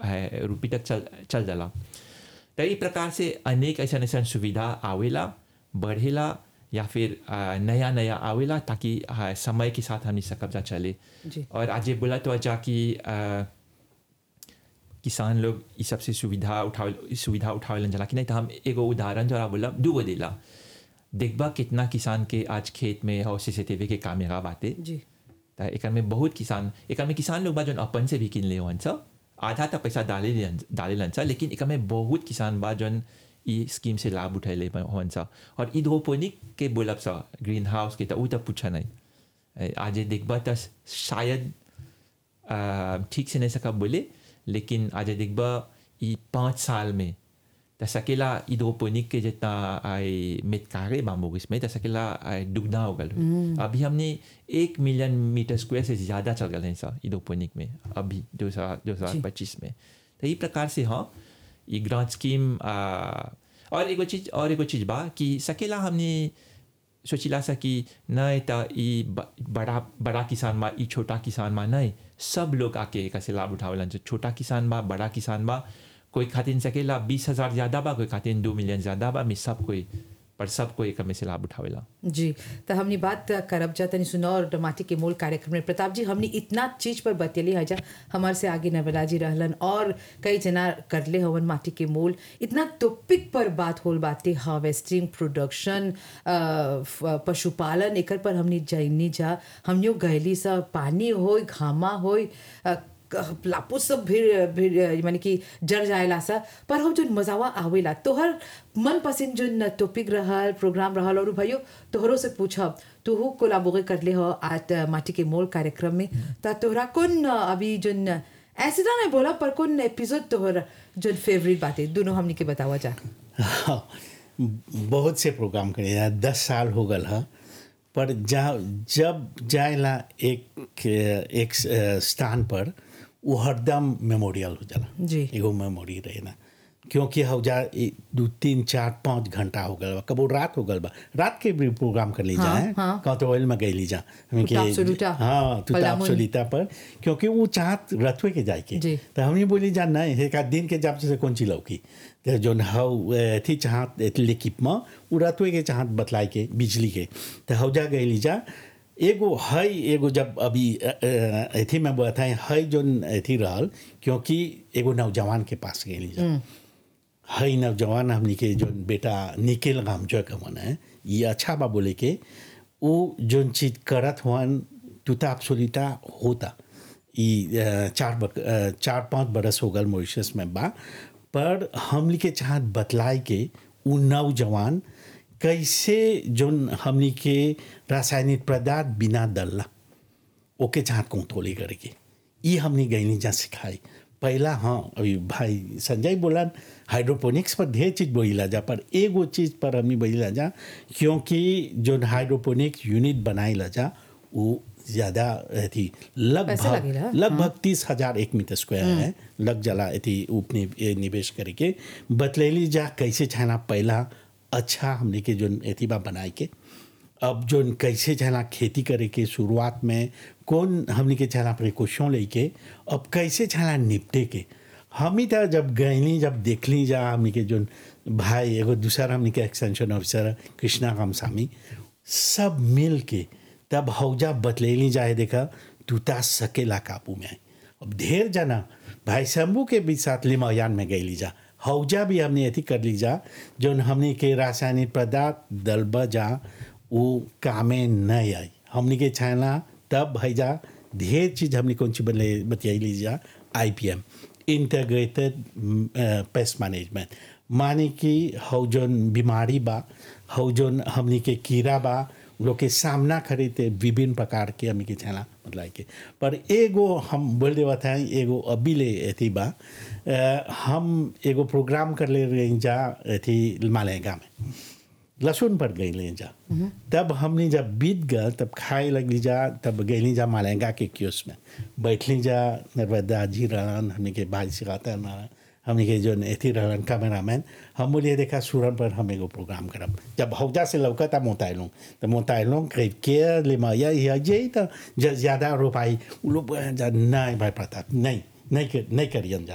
रुपये तक चल चल जाला तो ई प्रकार से अनेक ऐसा ऐसा सुविधा आवेला बढ़ेला या फिर अ, नया नया आवेला ताकि अ, समय के साथ हमनी सकब जा चले जी। और आज ये बोला तो अच्छा कि अ, किसान लोग ई सबसे सुविधा उठावे ई सुविधा उठावे जाला कि नहीं तो हम एगो उदाहरण जरा बोला दूगो देला देखबा कितना किसान के आज खेत में और सीसीटीवी के कैमरा बाटे जी त एकर में बहुत किसान एकर में किसान लोग बा जौन अपन से भी किन ले हवन सा आधा त पैसा डाले डाले सा लेकिन एकर में बहुत किसान बा जौन ई स्कीम से लाभ उठैले हवन सा और हाइड्रोपोनिक के बोलब सा ग्रीन हाउस के त ऊ त पूछा नहीं ए, आज देखबा त शायद अ, ठीक से नहीं सका बोले लेकिन आज देखबा ई पाँच साल में त सकेला हाइड्रोपोनिक के जितना आई मेटकारे बाम्बू इसमें त सकेला आई दुगना हो गल अभी हमने एक मिलियन मीटर स्क्वायर से ज़्यादा चल गए हैं सर हाइड्रोपोनिक में अभी दो हजार दो हजार पच्चीस में तो ये प्रकार से हाँ ये ग्रांट स्कीम आ, और एगो चीज और एगो चीज बा कि सकेला हमने सोचिला सा कि नहीं त ई ब- बड़ा बड़ा किसान बा ई छोटा किसान बा नहीं सब लोग आके एकर से लाभ उठावलन जो छोटा किसान बा बड़ा किसान बा कोई खातिन सकेला बीस हजार ज़्यादा बा कोई खातिन दो मिलियन ज़्यादा बा में सब कोई पर सब कोई एकर में से लाभ उठावेला जी तो हमने बात करब जा तनी सुना और माटी के मूल कार्यक्रम में प्रताप जी हमने इतना चीज पर बतेली है जा हमारे से आगे नवला जी रहलन और कई जना करले हवन माटी के मूल इतना टॉपिक पर बात होल बाते हार्वेस्टिंग प्रोडक्शन पशुपालन एकर पर हमने जैनी जा हमनियो गैली सा पानी होय घामा होय अ, क- लापो सब भीड़ भीड़ माने कि जड़ जाएला सा पर हम जो मजावा आवेला तोहर मन पसंद जो टॉपिक रहल प्रोग्राम रहल और भाइयों तोहरो से पूछब तोहू कोलाबोरे करले हो आज माटी के मोल कार्यक्रम में ता तोहरा कौन अभी जोन ऐसे ना नहीं बोला पर कौन एपिसोड तोहर जो फेवरेट बात है दोनों हमनी के बतावा जा हाँ, बहुत से प्रोग्राम करे हैं दस साल हो गल है पर जा जब जाएला एक एक स्थान पर वो हरदम मेमोरियल हो जाला जी। एगो मेमोरी रहे ना क्योंकि हो जा ए- दू तीन चार पाँच घंटा हो गल बा कबो रात हो गल बा रात के भी प्रोग्राम कर ली हाँ, जाए हाँ। कहाँ तो ऑयल में गई ली जा हमें के- तुताप सुलूटा, हाँ तुताप पलामुन। सुलीता पर क्योंकि वो चाहत रथवे के जाए के जी। तो हमने बोली जा नहीं एक आध दिन के जब से कौन ची लौकी तो जो हव थी चाहत लिखिप में उ रतवे के चाहत बतलाए के बिजली के तो हव जा गई जा एगो है एगो जब अभी अथी में बताए है जो अथी रहल क्योंकि एगो नौजवान के पास गई जा है नौजवान हमनी के जो बेटा निकेल गाम जो कमन है ये अच्छा बा बोले के वो जोन चीज करत हुआन तुताप सुलिता होता ई अ, चार बक, अ, चार पाँच बरस हो गल मॉरिशस में बा पर हमनी के चाहत बतलाए के उ नौजवान कैसे जोन हमनी के रासायनिक पदार्थ बिना डलला ओके चाहत कंट्रोल करके ये हमने गईनी जा सिखाई पहला हाँ अभी भाई संजय बोला हाइड्रोपोनिक्स पर ढेर चीज बोला जा पर एगो चीज पर हमने बोला जा क्योंकि जो हाइड्रोपोनिक्स यूनिट बनाई जा वो ज़्यादा थी पैसा लगेला, लगभग लगभग तीस हजार एक मीटर स्क्वायर है लग जला थी उपनि ए, निवेश करके बतलेली जा कैसे छाना पहला अच्छा हमने के जो एथी बा बनाए के अब जो कैसे चला खेती करे के शुरुआत में कौन हमने के चला प्रिकॉशन लेके अब कैसे चला निपटे के हम ही तो जब गईली जब देखली जा हमने के जो भाई एगो दूसरा हमने के एक्सटेंशन ऑफिसर कृष्णा रामस्वामी सब मिल के तब हौजा बतलेली जाए देखा टूटा सकेला काबू में अब ढेर जना भाई शंभू के भी साथ लिमायान में गई जा हौजा भी हमने अथी कर ली जा जो हमने के रासायनिक पदार्थ दलबा जा वो कामे नहीं आई हमने के छाना तब भैजा ढेर चीज हमने कौन सी बने बतियाई ली जा I P M integrated pest management माने कि हौ जौन बीमारी बा हौ जौन हमने के कीड़ा बा लोग के सामना करे थे विभिन्न प्रकार के हमने के छाना मतलब के पर एगो हम बोल देवा था एगो अभी ले अथी बा अ, हम एगो प्रोग्राम कर ले रही जा अथी मालेगा में लहसुन पर गई ले जा तब हमने जब बीत गया तब खाए लगली जा तब गई जा मालेगा के क्यूस में बैठली जा नर्मदा जी रहन हमने के भाई सिखाता रहन हमने के जो एथी रहन कैमरामैन हम बोलिए देखा सूरन पर हम एगो प्रोग्राम करब जब हौजा से लौका तब मोतायलों तो मोतायलों करीब के ले माया ये तो ज़्यादा रोपाई वो लोग बोले जा नहीं भाई प्रताप नहीं नहीं कर नहीं करियन जा